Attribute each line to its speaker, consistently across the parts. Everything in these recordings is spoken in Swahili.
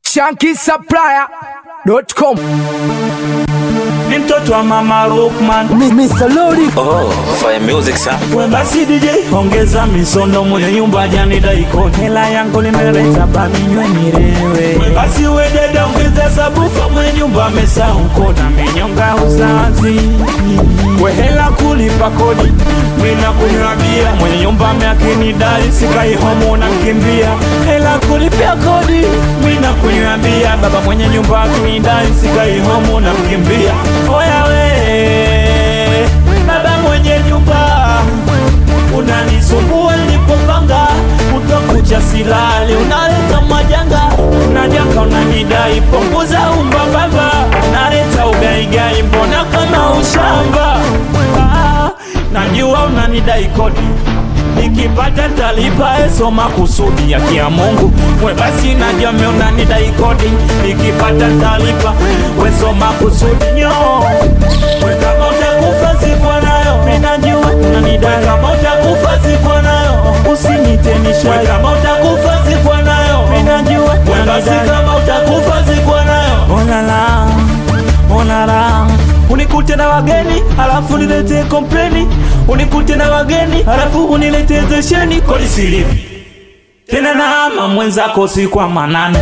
Speaker 1: shankisupplier.com
Speaker 2: ni mtoto wa mama Rockman
Speaker 1: Mr. Lodi
Speaker 3: Oh, fire music sa.
Speaker 2: we basi DJ ongeza misondo mwenye nyumba jani daikoni hela yangu nimeleta baminywe nirewe we basi we dada ongeza sabufa mwenye nyumba amesahau kona menyonga uzazi we hela kulipa kodi mina kunywa bia mwenye nyumba ameakinidai sikai homo na kimbia hela kulipia kodi mina kunywa bia baba mwenye nyumba akinidai sikai homo na kimbia oya we baba mwenye nyumba unanisumbua nilipopanga utakucha silali unaleta majanga unajanga unanidai punguza umbababa unaleta ugaigai mbona kama ushamba ah, najua unanidai kodi nikipata talipa esoma kusudi ya kia Mungu we basi najua me unanidai kodi nikipata talipa wesoma kusudi nyo we kama utakufa sikwa nayo minajua unanidai kama utakufa sikwa nayo usinitenisha we kama utakufa sikwa nayo minajua we basi kama utakufa sikwa nayo onala onala unikute na wageni alafu nilete kompleni unikute na wageni alafu unilete zesheni kodi silipi tena na ama mwenzako usiku wa manane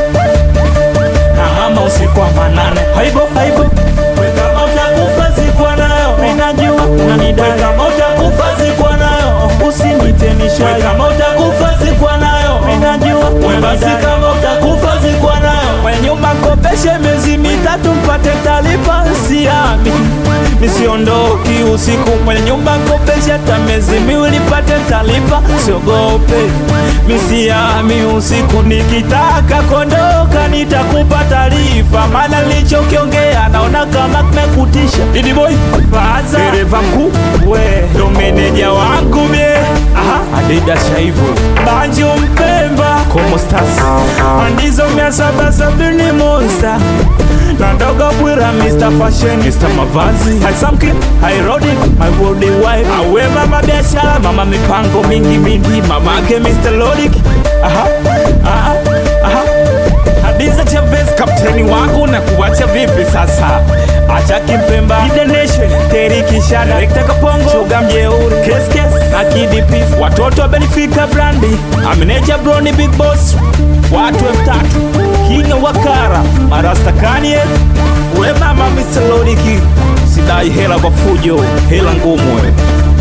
Speaker 2: na mama usiku wa manane haibo haibo we kama utakufa sikwa nayo minajua unanidai we kama utakufa sikwa nayo usinitenisha we kama utakufa sikwa nayo minajua we basi kama utakufa sikwa nayo we nyumba kopeshe miezi mitatu mpate talipa siami nisiondoki usiku mwenye nyumba kopeshe hata miezi miwili pate talipa siogope misiami usiku nikitaka kondoka nitakupa taarifa maana nilichokiongea naona kama kimekutisha didiboy faza dereva mkuu we ndo meneja wangu mie aha adida shaibu banjo mpemba komostas andizo mia saba sabini monsta na ndogo bwira Mr. Fashion Mr. Mavazi Haisamkin, Hairodi, my world wife Awe mama biashara, mama mipango mingi mingi Mamake Mr. Lodik Aha, aha, aha Hadiza Chavez, kapteni wangu na kuwacha vipi sasa Acha kimpemba Ide Nation, Terry Kishada Rekta Kapongo, Suga Mjeuri Kes Kes, na Kidi Pif Watoto wa Benfica Brandi Amineja Brony Big Boss Watu elfu tatu Kinga Wakara Marasta Kanye We mama Mr. Lodiki Sidai hela kwa fujo Hela ngumu we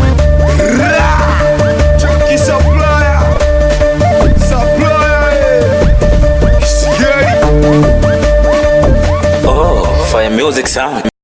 Speaker 4: Junkie supplier, supplier, eh. Scary.
Speaker 3: Oh, fire music sa.